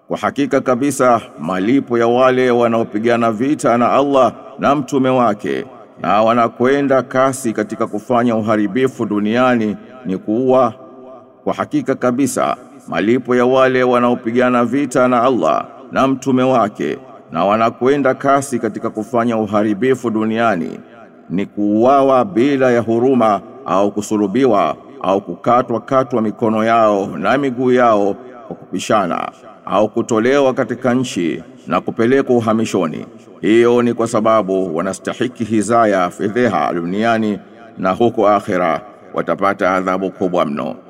Kwa hakika kabisa malipo ya wale wanaopigana vita na Allah na mtume wake na wanakwenda kasi katika kufanya uharibifu duniani ni kuua. Kwa hakika kabisa malipo ya wale wanaopigana vita na Allah na mtume wake na wanakwenda kasi katika kufanya uharibifu duniani ni kuuawa bila ya huruma au kusulubiwa au kukatwa katwa mikono yao na miguu yao kwa kupishana au kutolewa katika nchi na kupelekwa uhamishoni. Hiyo ni kwa sababu wanastahiki hizaya fedheha duniani na huko akhera watapata adhabu kubwa mno.